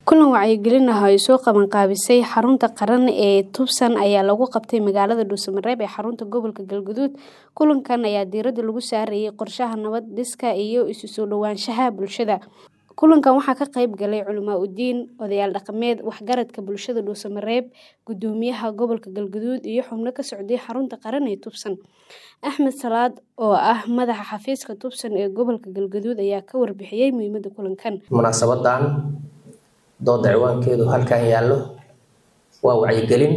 Kulan wacyigelin ah oo ay soo qabanqaabisay xarunta qaran ee Tucson ayaa lagu qabtay magaalada Dhuuso-Mareeb ee xarunta gobolka Galgaduud. Kulankan ayaa diiradda lagu saarayay qorshaha nabad-dhiska iyo isu soo dhowaanshaha bulshada. Kulankan waxaa ka qayb galay culimo-diin, odayaal dhaqameed, waxgaradka bulshada Dhuuso-Mareeb, guddoomiyaha gobolka Galgaduud iyo xubno ka socday xarunta qaran ee Tucson. Axmed Salaad oo ah madaxa xafiiska Tucson ee gobolka Galgaduud ayaa ka warbixiyay muhiimadda kulankan. munaasabadan dooda ciwaankeedu halkan yaallo waa wacyigelin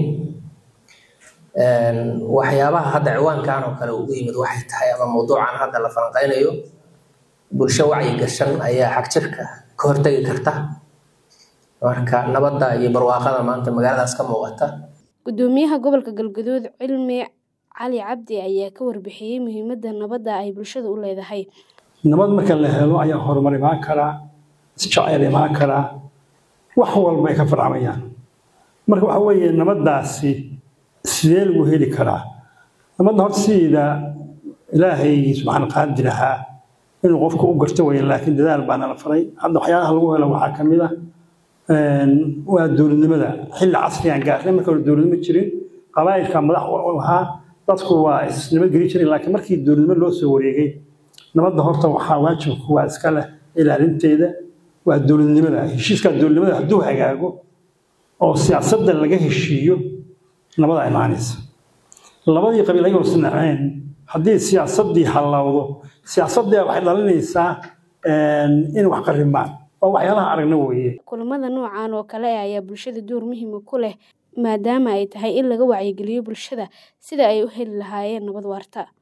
waxyaabaha hadda ciwaankan oo kale ugu yimid waxay tahay ama mawduucan hadda la falanqeynayo bulsho wacyi gashan ayaa xagjirka ka hortagi karta marka nabadda iyo barwaaqada maanta magaaladaas ka muuqata Guddoomiyaha gobolka Galgaduud Cilmi Cali Cabdi ayaa ka warbixiyay muhiimadda nabadda ay bulshada u leedahay. nabad marka la helo ayaa horumar imaan karaa isjecel imaan karaa wax walba ay ka farcamayaan marka waxa weeye nabaddaasi sidee lagu heli karaa nabadda horta sideeda ilaahay subxaan qaadir ahaa inuu qofka u garto weeye laakiin dadaal baana la faray hadda waxyaalaha lagu helo waxaa ka mid ah waa dowladnimada xilli casrigan gaarnay marka hore dowladnimo jirin qabaa'ilka madax u ahaa dadku waa isnabadgeli jirin laakiin markii dowladnimo loo soo wareegay nabadda horta waxaa waajibku waa iska leh ilaalinteeda waa dowladnimada heshiiska dowladnimada hadduu hagaago oo siyaasadda laga heshiiyo nabada imaanaysa labadii qabiil ayagoo isnaceen haddii siyaasaddii hallawdo siyaasaddii waxay dhalinaysaa in wax qarrimaan waa waxyaalaha aragna weeye Kulamada noocan oo kale ah ayaa bulshada door muhiim ah ku leh maadaama ay tahay in laga wacyigeliyo bulshada sidii ay u heli lahaayeen nabad waarta.